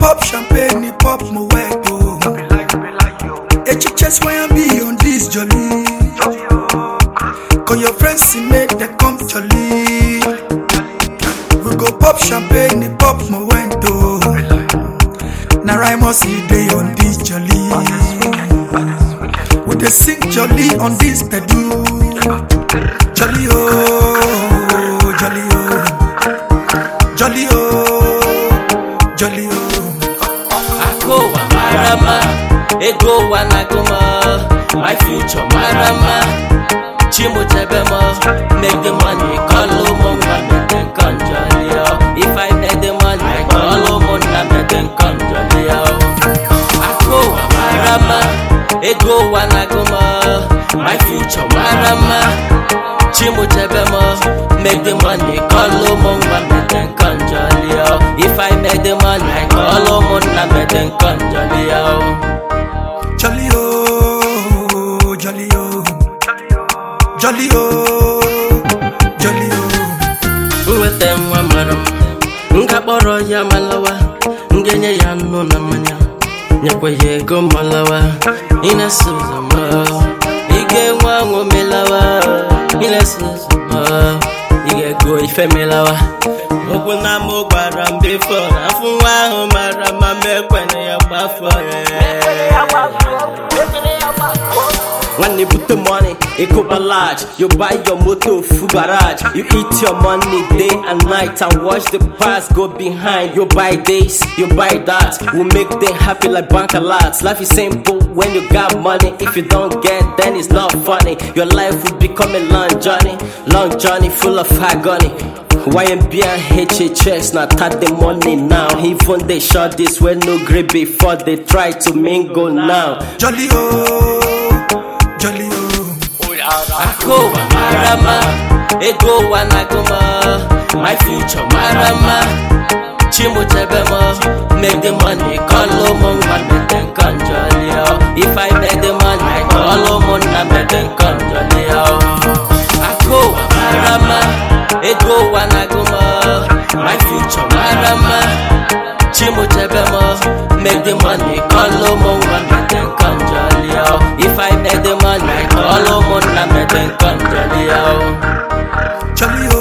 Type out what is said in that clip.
pop champagne, pop my wet oh. Echiches when I be on this jolly. Call your friends and make them come jolly. We go pop champagne, pop my wet oh. Now I must see day on this jolly. We dey sing jolly on this pedal. Jolly oh, jolly oh, jolly oh, jolly oh. Akowa marama, ego wanagoma, my future marama. Chimu tebemo, make the money, call mo make them come jolly oh. If I make the money, call mo make them come jolly oh. Akowa marama, ego wanagoma, my future marama. Chimu tebemo, make the money, call mo make them come jolly oh. If I make the money, call mo make them come jolly oh. Jolly oh, jolly oh, jolly oh, jolly oh. nweta nwa mara m nga kpọrọ ya malawa m ga-enye ya nnu na mmanya nyekwa ya ego malawa ị na-eso ụzọ m ị ga-enwe anwụ melawa ị na-eso ụzọ m ị ga-ego ife melawa okwu na mụ gwara m bifo afụ nwa ahụ mara ma m ekwene ya gbafọ When put the money, it go large. You buy your motor full garage. You eat your money day and night and watch the past go behind. You buy this, you buy that. We make them happy like bank alerts. Life is simple when you got money. If you don't get, then it's not funny. Your life will become a long journey, long journey full of agony. YMB and HHS now tap the money now. Even they shot this when no grade before they try to mingle now. Jolly oh, jolly oh. Akowa marama, ego wanagoma, my future marama. Chimu tebemo, make the money, call mo make them come jolly oh. If I make the money, call mo make them come jolly oh. Akowa marama, ego wanagoma, my future marama. Chimu tebemo, make the money, call mo make them come jolly oh. If I make the money, call mo make them come jolly oh. Jolly